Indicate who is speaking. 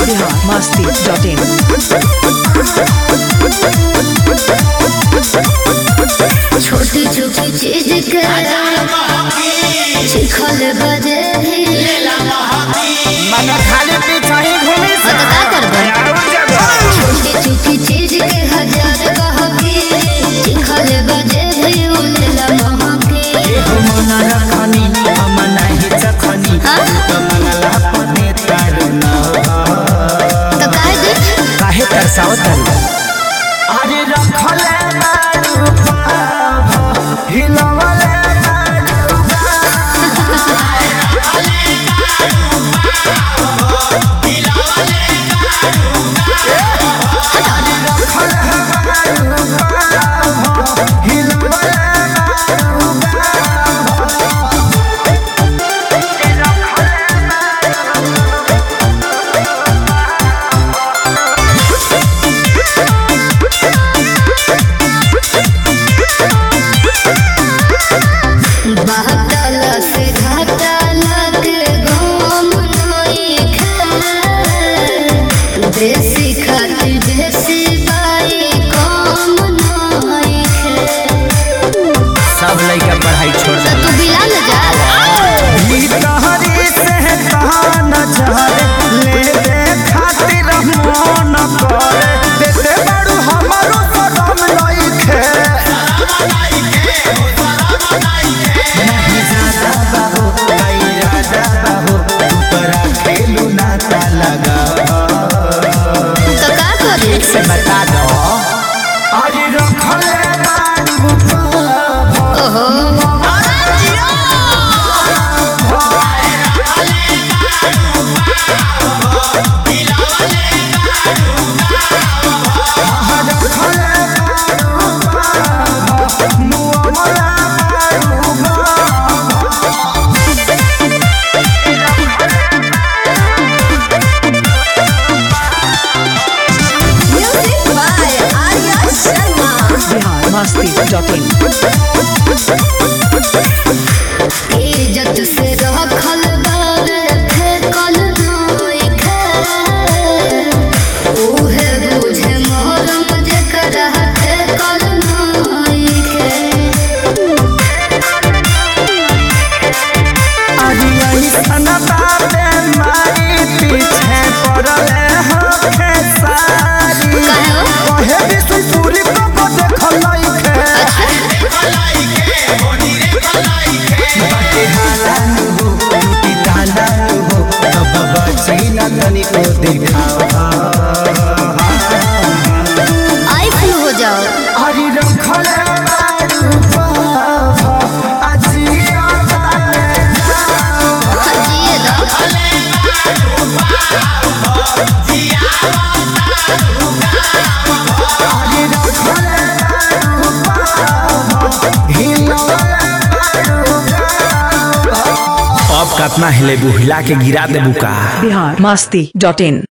Speaker 1: biharmasti.in
Speaker 2: छोटी छोटी चीज के चिखल बजे
Speaker 3: मन खाली पीछा ही घूमी
Speaker 2: तो का करबे छोटी छोटी चीज के हजार कहके चिखल बजे भी उलेला महके
Speaker 3: मन रखनी हम नहीं चखनी
Speaker 2: हाँ?
Speaker 3: तो मंगला पने तारू न
Speaker 2: तो काहे दे
Speaker 3: काहे तरसाओ तारू अरे रखले बारू पाभ हिलवले बारू
Speaker 2: बहतल से घाटल के घूम नई खे देसी खातिर देसी बाई कम नई खे
Speaker 3: सब लइका पढ़ाई छोड़
Speaker 2: तो तू बिला न जा
Speaker 3: ई तहरी से तहान चहरे ले दे खातिर मन करे देते बड़ू हमारो सदम लइखे नहीं ज्यादा बाबू नहीं राजा बाबू ऊपरा खेलू नाता लगा
Speaker 2: तो का करे
Speaker 3: से बता दो अरे रखले बारू पाभ
Speaker 2: ओहो music by Arya Sharma
Speaker 1: biharmasti.in
Speaker 2: इज्जत से रखल बार फेकल नई खे उहे बुझे मोहरम जेकरा फेकल नई खे
Speaker 3: पीछे पड़ले होखे सारी
Speaker 2: काहे हो?
Speaker 3: कहे विष्णुपुरी को देखल लइखे बाटे हालान हो टूटी तालान हो तब बची न तनिको दिखावा
Speaker 2: आई फुल हो जाओ
Speaker 3: हरि रखले बारू पाभ अजिया ताले
Speaker 2: जिए दो
Speaker 3: हरि रखले बारू पाभ हिलवले बारू अब कतना हिले बुहिला के गिरा देबू का
Speaker 1: biharmasti.in